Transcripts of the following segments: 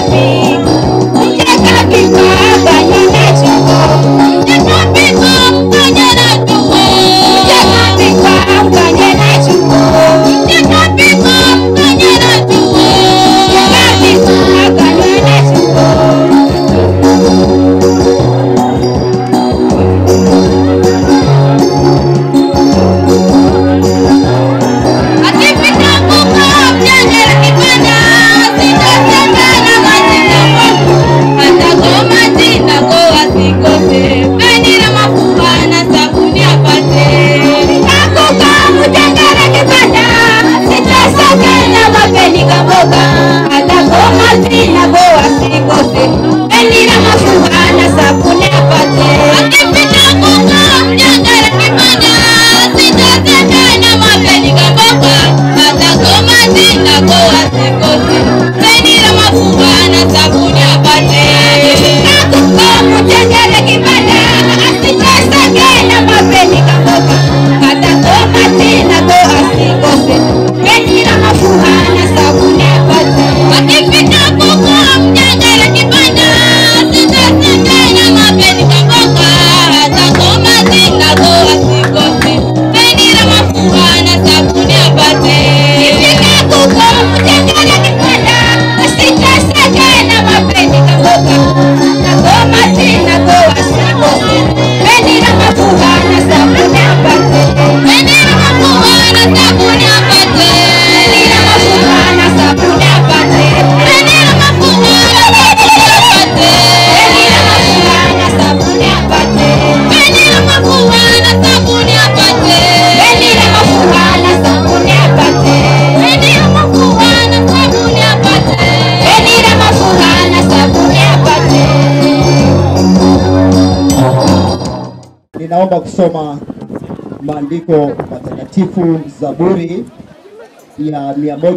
Ninaomba kusoma maandiko matakatifu Zaburi ya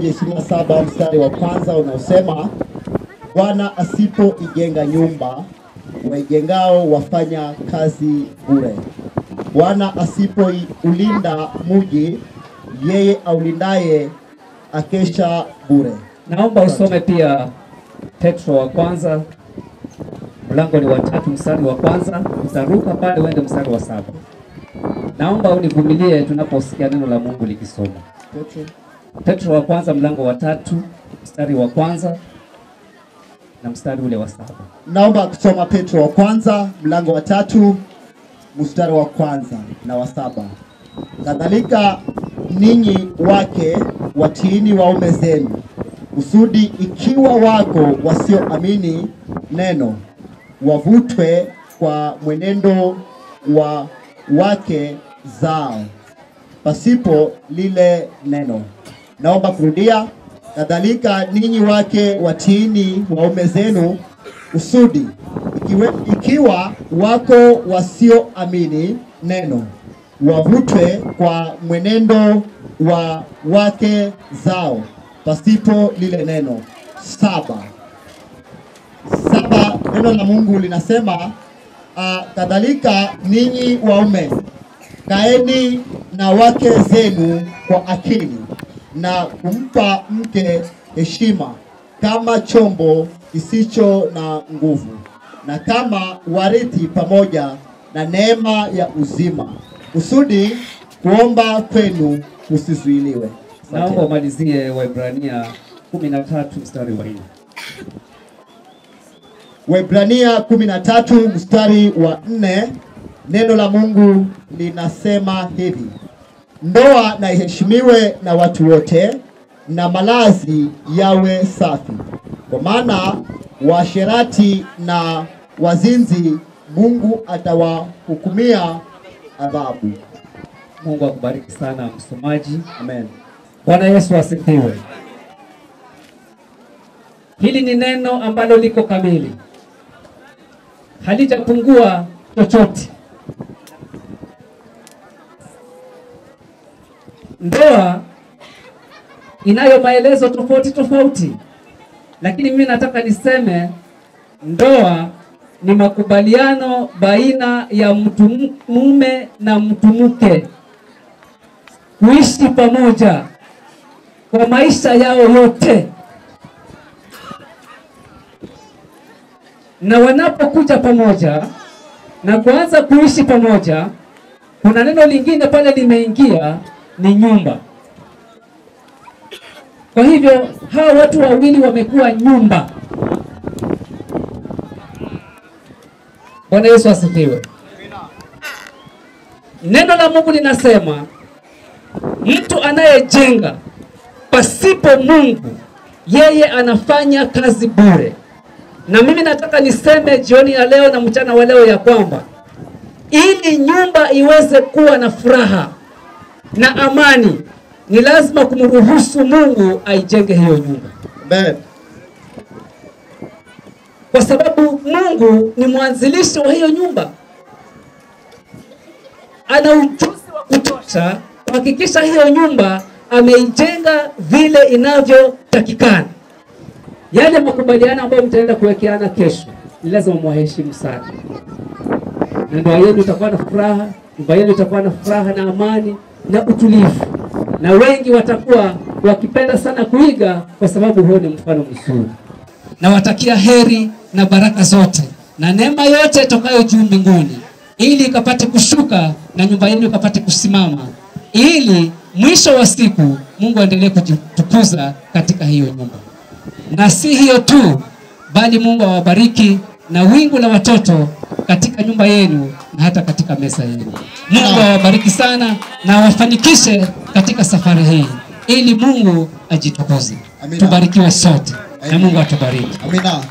127 mstari wa kwanza unaosema, Bwana asipoijenga nyumba, waijengao wafanya kazi bure. Bwana asipoulinda muji, yeye aulindaye akesha bure. Naomba usome pia Petro wa kwanza mlango ni wa tatu mstari wa kwanza, utaruka pale uende mstari wa saba. Naomba univumilie tunaposikia neno la Mungu likisoma. Petro. Petro wa kwanza mlango wa tatu mstari wa kwanza na mstari ule wa saba. Naomba kusoma Petro wa kwanza mlango wa tatu mstari wa kwanza na wa saba. Kadhalika ninyi wake watiini waume zenu, kusudi ikiwa wako wasioamini neno, wavutwe kwa mwenendo wa wake zao pasipo lile neno. Naomba kurudia. Kadhalika ninyi wake watiini waume zenu, kusudi ikiwe, ikiwa wako wasioamini neno, wavutwe kwa mwenendo wa wake zao pasipo lile neno. Saba saba, neno la Mungu linasema uh, kadhalika ninyi waume kaeni na wake zenu kwa akili na kumpa mke heshima kama chombo kisicho na nguvu na kama warithi pamoja na neema ya uzima, kusudi kuomba kwenu kusizuiliwe. Asante. Naomba umalizie Waebrania 13 mstari wa 4. Waebrania 13 mstari wa nne neno la Mungu linasema hivi: ndoa na iheshimiwe na watu wote, na malazi yawe safi, kwa maana waasherati na wazinzi Mungu atawahukumia adhabu. Mungu akubariki sana msomaji. Amen. Bwana Yesu asifiwe. Hili ni neno ambalo liko kamili, halijapungua chochote. Ndoa inayo maelezo tofauti tofauti, lakini mimi nataka niseme ndoa ni makubaliano baina ya mtu m- mume na mtu mke kuishi pamoja kwa maisha yao yote. na wanapokuja pamoja na kuanza kuishi pamoja, kuna neno lingine pale limeingia, ni nyumba. Kwa hivyo hawa watu wawili wamekuwa nyumba. Bwana Yesu asifiwe. Neno la Mungu linasema mtu anayejenga pasipo Mungu, yeye anafanya kazi bure. Na mimi nataka niseme jioni ya leo na mchana wa leo ya kwamba ili nyumba iweze kuwa na furaha na amani, ni lazima kumruhusu Mungu aijenge hiyo nyumba, Amen. kwa sababu Mungu ni mwanzilishi wa hiyo nyumba. Ana ujuzi wa kutosha kuhakikisha hiyo nyumba ameijenga vile inavyotakikana. Yale makubaliano ambayo mtaenda kuwekeana kesho, ni lazima mwaheshimu sana, na ndoa yenu itakuwa na furaha, nyumba yenu itakuwa na furaha na amani na utulivu, na wengi watakuwa wakipenda sana kuiga, kwa sababu huo ni mfano mzuri. Nawatakia heri na baraka zote na neema yote itokayo juu mbinguni, ili ikapate kushuka na nyumba yenu ikapate kusimama, ili mwisho wa siku Mungu aendelee kujitukuza katika hiyo nyumba. Na si hiyo tu, bali Mungu awabariki na wingu la watoto katika nyumba yenu na hata katika meza yenu. Mungu awabariki sana na awafanikishe katika safari hii, ili Mungu ajitukuze. Amina. Tubarikiwe sote na Amen. Mungu atubariki. Amina.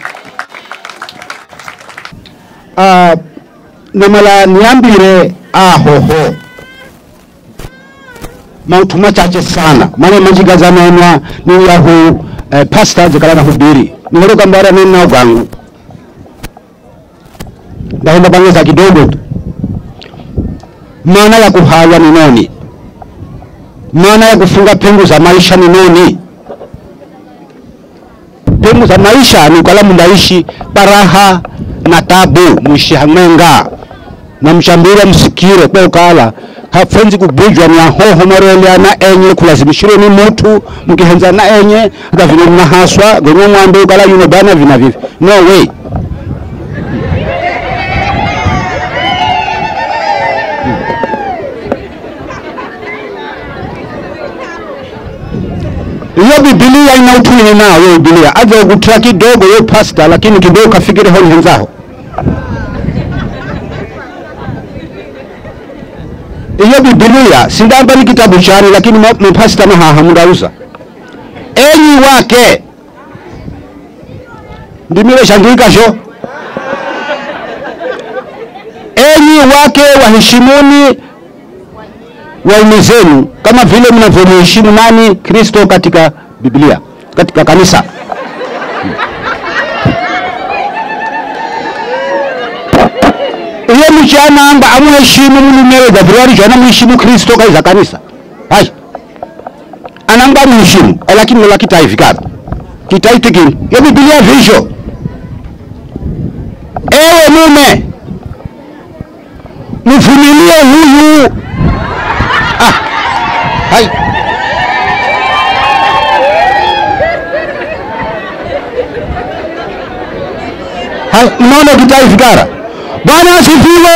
Ah, namala niambire ahoho mautu machache sana mane manjigazanenwa ni yahu eh, pasta zikala na hubiri niheruka mbara nena gangu ndahenda bangeza kidogo tu maana ya kuhaya ni nini maana ya kufunga pengo za maisha ni nini pengo za maisha ni ukala mundaishi baraha na tabu mwishi hamwenga na mshambira msikire kwa ukala hafenzi kubujwa ni ahoho mareliana enye kulazimishirwe ni mutu mkihenzana enye hata vino mnahaswa gwenye mwambe ukala yuno bana vina vivi no way hiyo Biblia ina utwini nao hiyo Biblia aje ukutia kidogo hiyo pasta, lakini kidogo kafikiri honi henzaho hiyo Biblia sindamba ni kitabu chani, lakini ma- mapasta mahaha mundauza enyi wake ndimile shandikasho enyi wake waheshimuni waume zenu kama vile mnavyomheshimu nani Kristo katika Biblia, katika kanisa. Iyo mchana amba amuheshimu mulumewe Gabrieli jana muheshimu Kristo kaiza kanisa. Hai. Ananga muheshimu, eh, lakini la kitai vikara. Kitai tikini. Yo Biblia visho. Ewe mume, mvumilie huyu hai hai unaona kitai fikara bwana asifiwe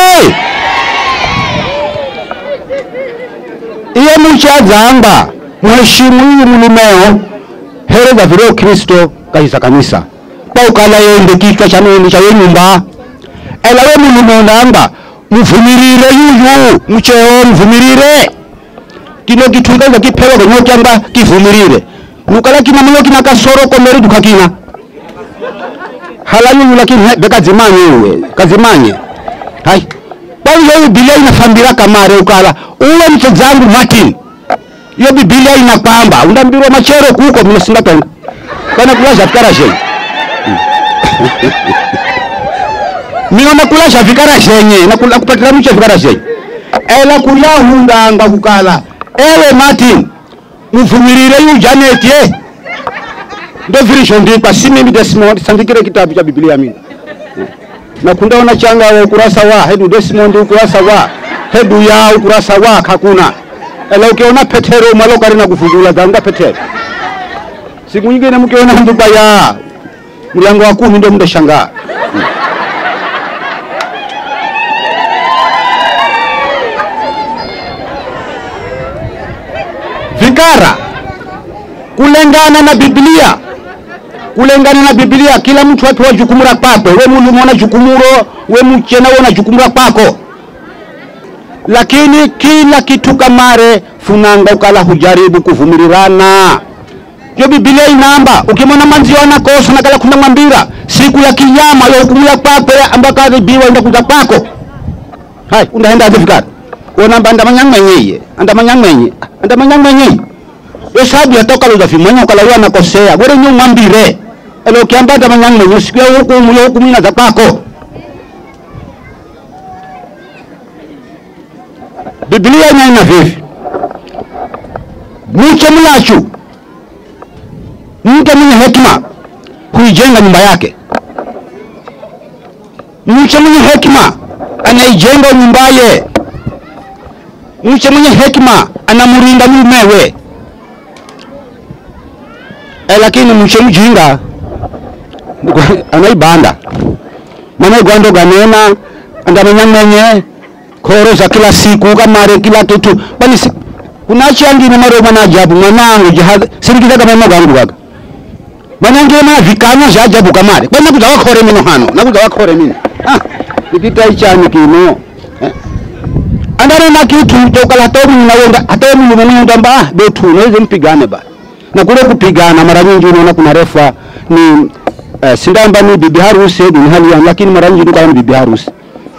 iye muchadzamba mheshimu huyu mulumeo hereza vile kristo kaisa kanisa paukala yendekika chanoni cha yenyumba ela we mulumeo namba mvumirire yuyu mcheo mvumirire kino kitunga kipewa kwenye kyamba kivumirire nukala kina mulo kina kasoro komeri tukakina halayu lakini he, beka zimanye uwe kazimanye hai bali hiyo Biblia inafambira kamare ukala uwe mche zangu Martin hiyo Biblia inapamba undambirwa machero kuko mino sindatonga kana kulasha fikara shenye mino nakulasha fikara shenye nakula kupatira mche fikara shenye ela kuyahundanga kukala ewe Martin mvumirire yu Janet ye ndo vilishondikwa si mimi Desmond sandikire kitabu cha Biblia mimi na kundaona changa wa ukurasa wa hedu Desmond ukurasa wa hedu ya ukurasa wa hakuna ela ukiona Petero mwaloka rina kufungula danga Petero siku nyingine mkiona nduba ya mlango wa kumi ndio mndashangaa fikara kulengana na Biblia, kulengana na Biblia, kila mtu apewa jukumu la kwake. We mulume una jukumuro, we mchena una jukumu la kwako, lakini kila kitu kamare funanga ukala hujaribu kuvumirirana yo Biblia inamba ukimwona manzio anakosa nakala kuna mwambira siku ya kiyama yo hukumu ya kwako ambaka adhibiwa enda kuja kwako hai undaenda adhifikara onamba andamanyang'menyeye andamanyang'menye andamanyang'menyeye yo sabu yatoka luzafimwenye ukalawa nakosea gwere nyu mwambire elo kiamba andamanyang'menye siku ya hukumu yo hukumu inaza kwako Biblia inaina vivi muche mlachu mtu mwenye hekima huijenga nyumba yake. Mche mwenye hekima anaijenga nyumbaye. Mche mwenye hekima anamurinda mumewe. E, lakini mche mjinga anaibanda mana gwando ganena andamanyang'menye koro za kila siku kamare kila kitu bali si, kunachangine maro mwana ajabu mwanangu jihad sirikizaga memo gangu gaga manange ma vikanya vya ajabu kamare kwenda kuja wakore mino hano nakuja wakore mino ah ikita ichani kino eh. andare na kitu tokala hata mimi naenda hata mimi mwenyewe ndamba ah betu naweza mpigane ba na kule kupigana mara nyingi unaona kuna refa ni eh, sindamba ni bibi harusi ni hali ya lakini mara nyingi ni bibi harusi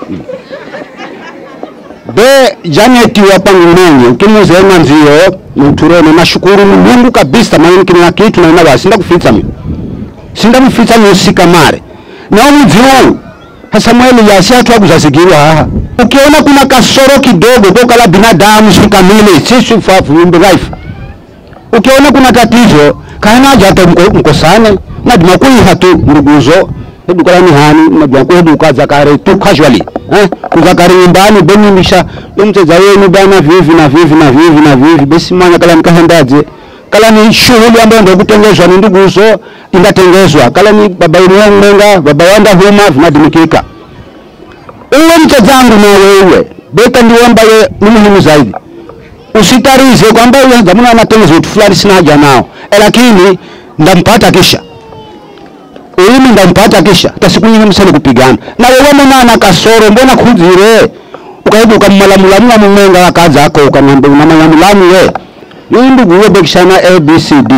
be Janet wapangu mwenye ukimuzema nzio nuturone nashukuru Mungu kabisa maana kina kitu na basi sinda kufitsa mimi sinda mufitsa musika mare na umudziu Samueli yasi hatu akuzazigirwa haha ukiona kuna kasoro kidogo kwa kala binadamu sikamili sisi fa viumbe dhaifu ukiona kuna tatizo kana hata mkosane nadima kuiha tu nduguzo edukala ni hani najua ko eduka zakare tu casually eh kuzakare nyumbani benyimisha yomteza wenu bana vivi na vivi na vivi na vivi basi manya kala nikahendaje kala ni shughuli ambayo ndio kutengezwa ni nduguzo indatengezwa kala ni baba yenu mmenga baba wanda huma vinadimikika uwe mchezangu na wewe beta ndio ambaye ni muhimu zaidi usitarize kwamba wewe zamuna anatengeneza vitu fulani sina haja nao e, lakini ndampata kisha mimi ndampata kisha hata siku nyingine msale kupigana na wewe mwana ana kasoro mbona kuzire ukaibu ukammalamulamu mumenga wakaza ako ukamwambia unamanyamulamu we yuyu ndugu we bekishana abcd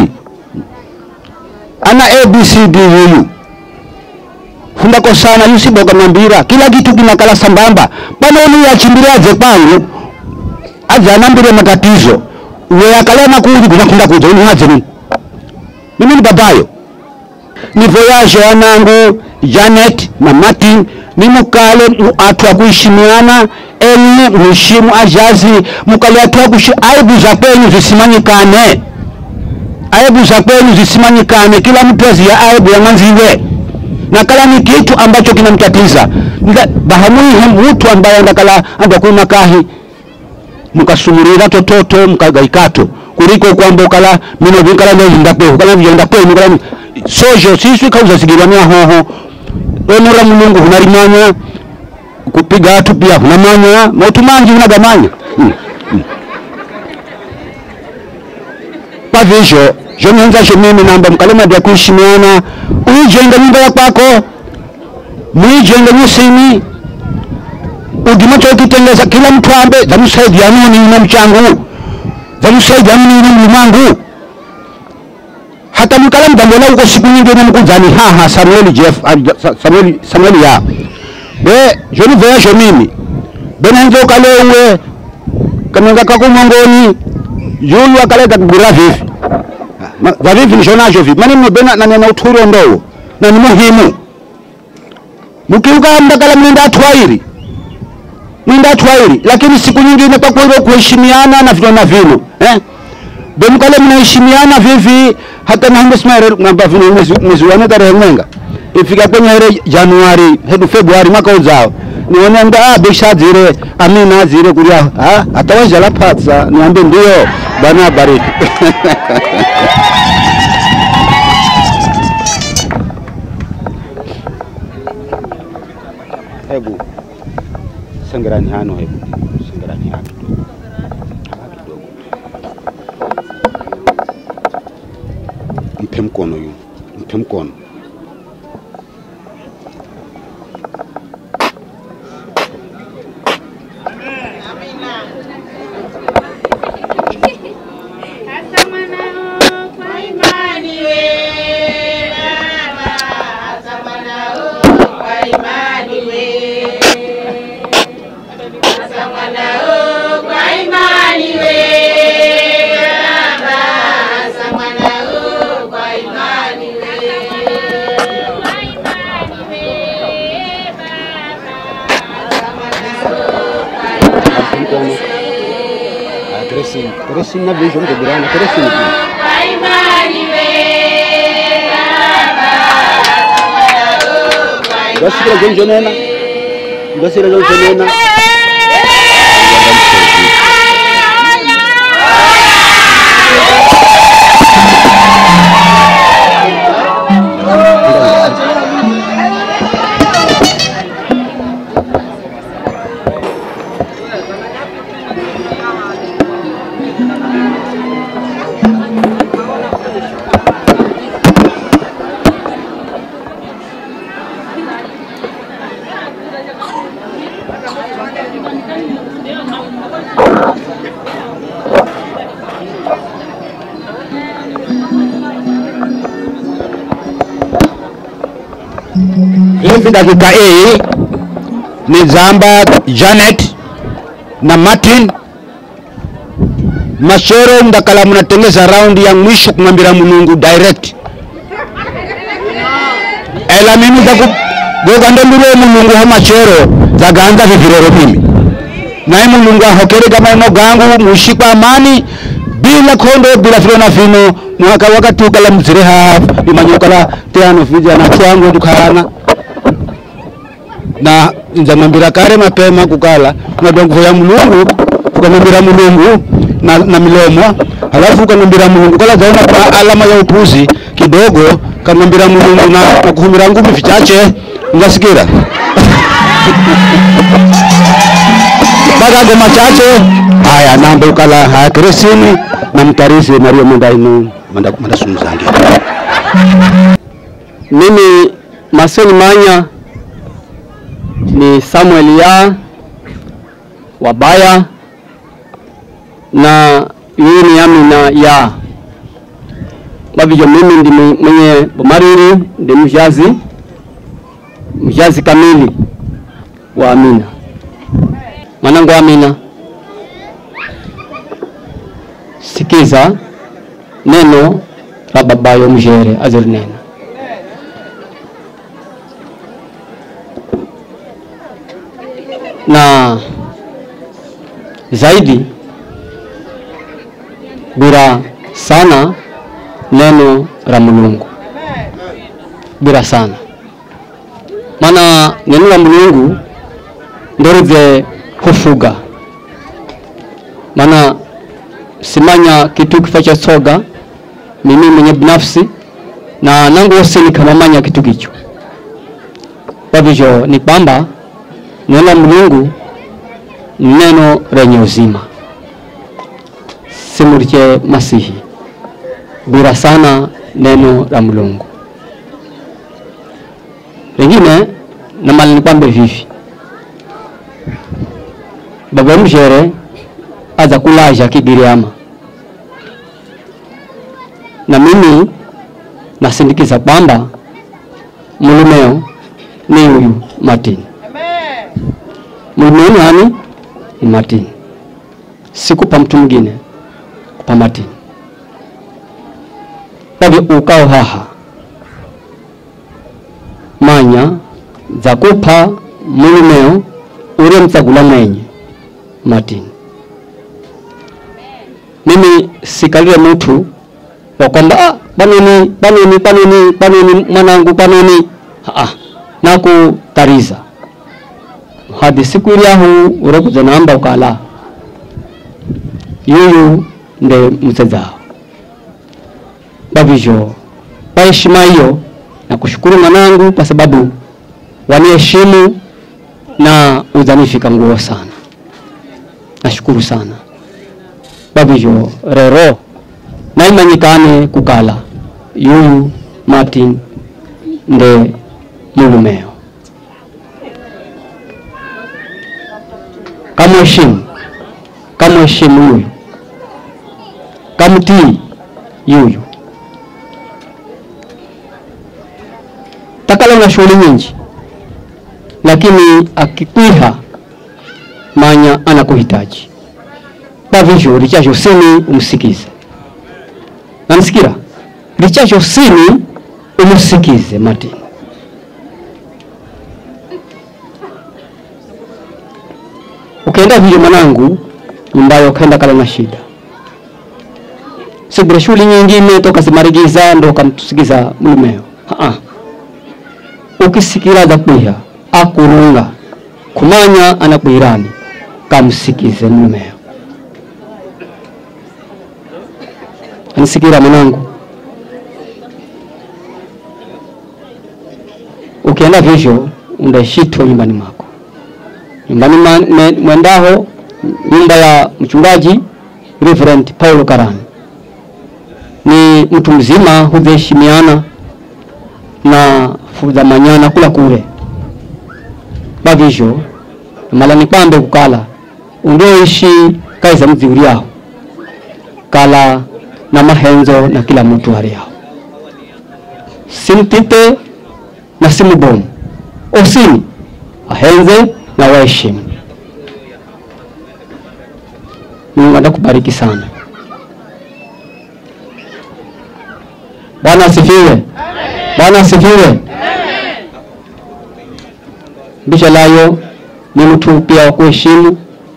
ana abcd yuyu fundako sana yusiboka mambira kila kitu kinakala sambamba bana uni yachimbiraje kwangu aje anambire matatizo we akala na kuji kunakunda kuja uni haje nini mimi ni babayo ni voyage wanangu Janet na Martin ni mukale atu wa kuheshimiana enye mheshimu ajazi mukale atu wa kushi aibu za kwenu zisimanyikane aibu za kwenu zisimanyikane kila mtu azia aibu ya mwanziwe na kala ni kitu ambacho kinamtatiza bahamuihe mtu ambaye andakala andakuna kahi mukasumurira tototo mukagaikato kuliko kwamba ukala mino vikala ndozinda kwehu kala vijenda kwenu kala sojo siswi kauzazigirwania hoho onora mulungu hunarimanya kupiga atu pia hunamanya mautu manji hunagamanya mm. mm. kwa vizho zhonenzasho mimi namba mkalemadi ya kuheshimiana uijenga nyumba ya kwako muijenga nyusini udima chokitengeza kila mtu ambe zamusaidia nuni na mchangu zamusaidia nuni na mlimangu hata mkala mdambona uko siku nyingine mkuzani haha Samuel Jeff Samuel Samuel ya be joni voyage mimi benenzo kalewe kananga kako mongoni yulu akaleta kugura vivi va vivi nishonacho vipi mani mbena na nena uturo ndogo na ni muhimu mkiuka mdakala mnenda atwairi mwenda atwairi lakini siku nyingine kwa kweli kuheshimiana na vino na vino eh bemkale mnaheshimiana vivi hata nahambe smaire ngamba vino mwezi mwezi wa tarehe mwenga ifika kwenye ile Januari hedu Februari mwaka ujao nione nda ah bisha zire amina zire kulia ah atawaja la patsa niambe ndio bana bariki hebu sengerani hano hebu sengerani hano kidogo hapa kidogo mkono. Tracing na vision ke birana tracing tu. Basira jonjo nena. Basira jonjo nena. Hivi dakika hii ni Zamba Janet na Martin Mashero ndakala mnatengeza raundi ya mwisho kumwambira Mulungu direct ela mimi zaku gogandembire Mulungu ho Mashero zaganza vivirero mimi naye Mulungu ahokere maino gangu mushikwa amani bila kondo bila filo na fino mwaka wakati ukala mzire hafu imanyukala teano vijana twangu tukana na nzamwambira kare mapema kukala nadongo ya mulungu ukamwambira mulungu na, na milomo halafu ukamwambira mulungu kala zaona kwa alama ya upuzi kidogo kamwambira mulungu na, na kuhumira ngumi vichache ngasikira bagago machache haya nambe ukala haya keresini na mtarisi mario mondainu manda, manda sunzangi Mimi Masoni Manya ni Samuel ya Wabaya na yeye ni Amina ya wavivyo. Mimi ndi mwenye Bomariri, ndi mjazi mjazi kamili wa Amina. Mwanangu Amina, sikiza neno la babayo mjere azirinena na zaidi bira sana neno la Mulungu bira sana maana neno la Mulungu ndorive kufuga maana simanya kitu kifa cha soga mimi mwenye binafsi na nangu wose nikamamanya kitu kicho kwa hivyo ni kwamba neno la Mungu ni neno lenye uzima, simulike Masihi bira sana neno la Mulungu. Lengine na mali nikwambe vivi, baba mjere aza kulaja kigiriama na mimi nasindikiza kwamba mulumeo ni huyu Martin Mlimeni hani ni Martin, sikupa mtu mwingine, kupa Martin. Bavyo ukao haha manya za kupa mulumeo ule mtsagula mwenye Martin. Mimi sikalile mtu wa kwamba ah, banini banini banini banini mwanangu banini ah, nakutariza hadi siku ile ahu urokuza namba ukala yuyu nde msezao bavivyo kwa heshima hiyo na kushukuru mwanangu kwa sababu waniheshimu na uzanifika nguo sana nashukuru sana bavivyo rero naimanyikane kukala yuyu Martin nde mulumeo kamheshimu kamheshimu yuyu kamtii yuyu takala na shughuli nyingi lakini akikwiha manya anakuhitaji pavivyo lichacho sini umsikize namsikira lichacho sini umusikize Martin ukaenda vile mwanangu nyumbayo ukaenda kala na shida sibure shughuli nyingine toka zimarigiza ndo kamtusikiza mlumeo Aa. ukisikira za kwiha akurunga kumanya anakwirani kamsikize mlumeo anisikira mwanangu ukienda vivyo undashitwa nyumbani mwako nyumbani ma- me- mwendaho nyumba ya mchungaji Reverend Paulo Karani ni mtu mzima hudheshimiana na fudhamanyana kula kule bavivyo mala ni kwambe kukala undioishi kaiza mzi uliaho kala na mahenzo na kila mtu aliaho simtite na simubomu osini ahenze na waheshimu Mungu atakubariki sana Bwana asifiwe Bwana asifiwe Bisha layo ni mtu pia wa kuheshimu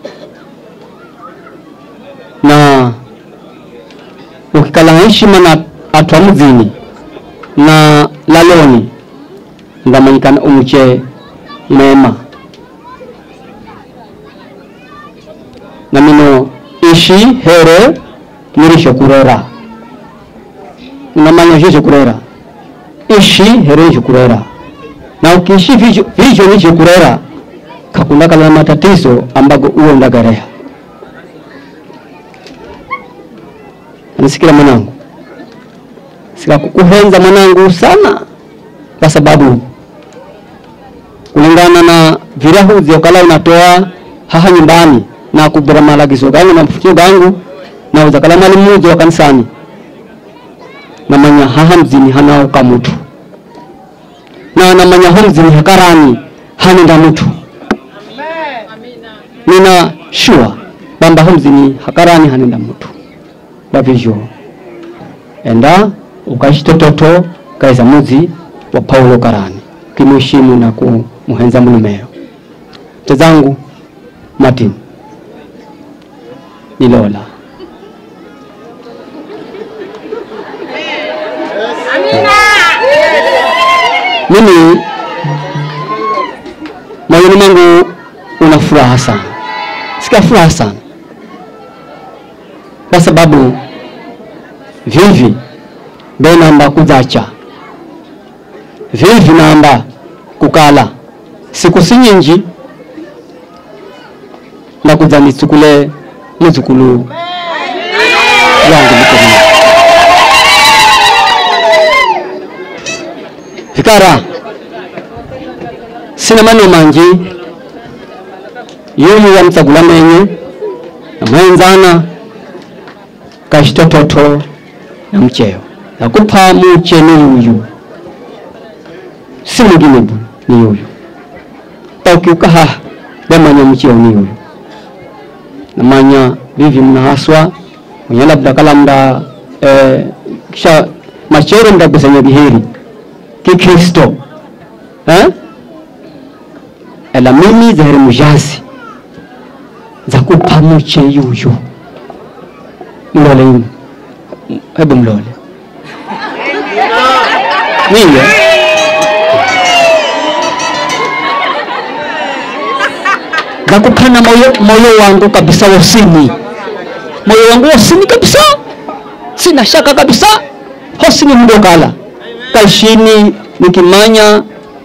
na ukikala heshima na atwa mzini na laloni ndamanyikana umuche mema na mino ishi here nirisho kurera unamanya shosho kurera ishi here nisho kurera na ukiishi visho visho nisho kurera kakunda kala matatizo ambago uwe ndagareha anisikira mwanangu sikakukuhenza mwanangu sana kwa sababu kulingana na virahuzi ukala unatoa haha nyumbani na kubira malagizo gangu na mfutio gangu na uzakala mali mmoja wa kanisani namanya haha mzini hanauka mutu na namanya ho mzini hakarani hanenda mutu nina shua kwamba ho mzini hakarani hanenda mutu bavivyo enda ukaishi tototo kaiza muzi wa Paulo Karani kimuheshimu na kumuhenza mulumeo tezangu Martin nilola mimi moyoni mwangu una furaha sana sika furaha sana kwa sababu vivi benamba kuzacha vivi namba kukala siku si nyinji ndakuza nitsukule muzukulu wangu mikononi vikara sina maneno manji yumu yamtsagula menye namwenzana kashitototo na mcheo nakupa muche ni yuyu si mwingine bu ni yuyu ukiukaha bemanya mcheo ni yuyu namanya vivi mnahaswa mwenye labda kala mda eh, kisha machere mdagusanya biheri kikristo eh? ela mimi zaheri mujazi za kupa muche yuyu mlole yumu hebu mlole niye nakupana moyo, moyo wangu kabisa wosini moyo wangu wosini kabisa sina shaka kabisa hosini mdokala kaishini nikimanya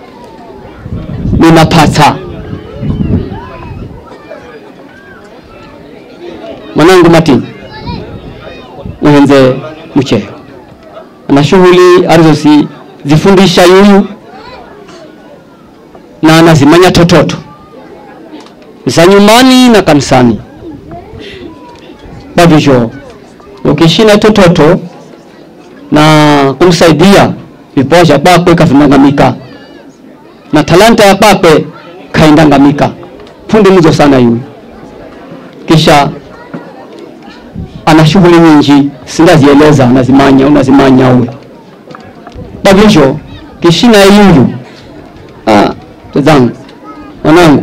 ninapata mwanangu Martin muhenze mcheo na shughuli alizosi zifundisha yuyu na anazimanya tototo za nyumbani na kanisani. Kwa hivyo ukishina tototo na kumsaidia vipawa vya kwakwe kavinangamika na talanta ya kwakwe kaindangamika, fundi mzo sana yuyu. Kisha ana shughuli nyingi sindazieleza, unazimanya unazimanya uwe kwa hivyo kishina yuyu ah, tazangu mwanangu,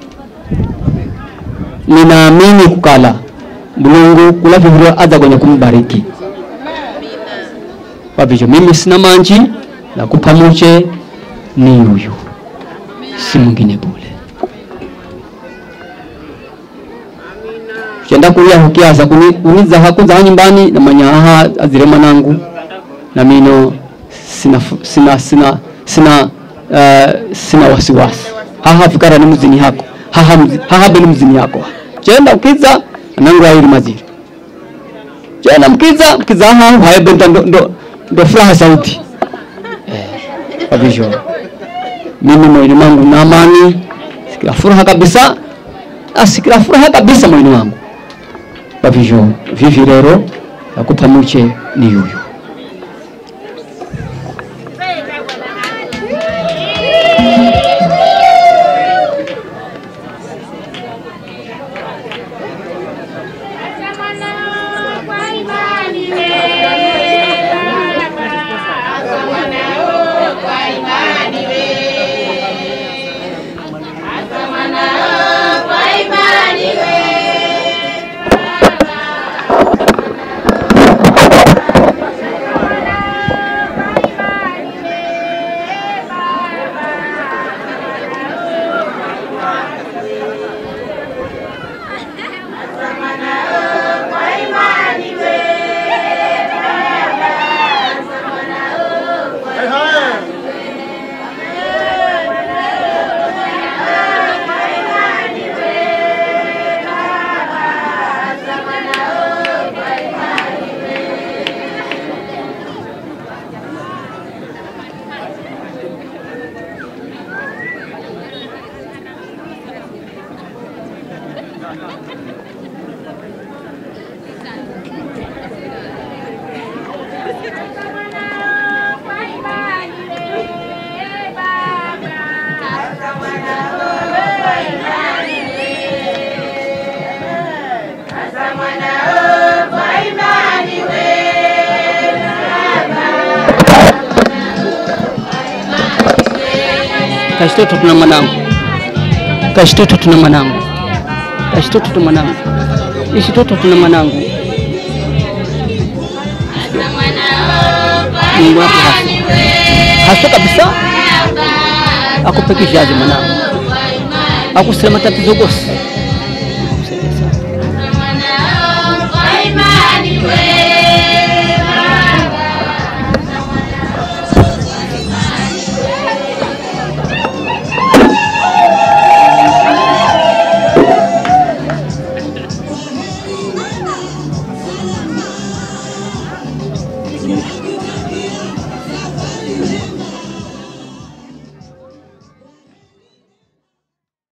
ninaamini kukala Mulungu kula vivyo aza kwenye kumbariki. Kwa hivyo mimi sina manji na kupa muche ni yuyu, si mwingine bule. Kenda kulia hukiaza kuni uniza hakuza nyumbani na manya aha azire mwanangu na mino sina sina sina sina uh, sina wasiwasi haha fikara ni mzini hako haha mzi, haha beni mzini yako chenda ukiza nangu aili maziri chenda mkiza mkiza haha haya benta ndo, ndo, ndo furaha sauti eh, kwa hivyo mimi moyoni mwangu na amani sikila furaha kabisa asikila furaha kabisa moyoni wangu kwa hivyo vivi rero nakupa muche ni yuyu Kashitoto tuna mwanangu, kashitoto tuna mwanangu, kashitoto tuna mwanangu, ishitoto tuna mwanangu. Mungu wako hasa hasa kabisa, akupe kizazi mwanangu, akusema tatizo gosi Kwa imani wewe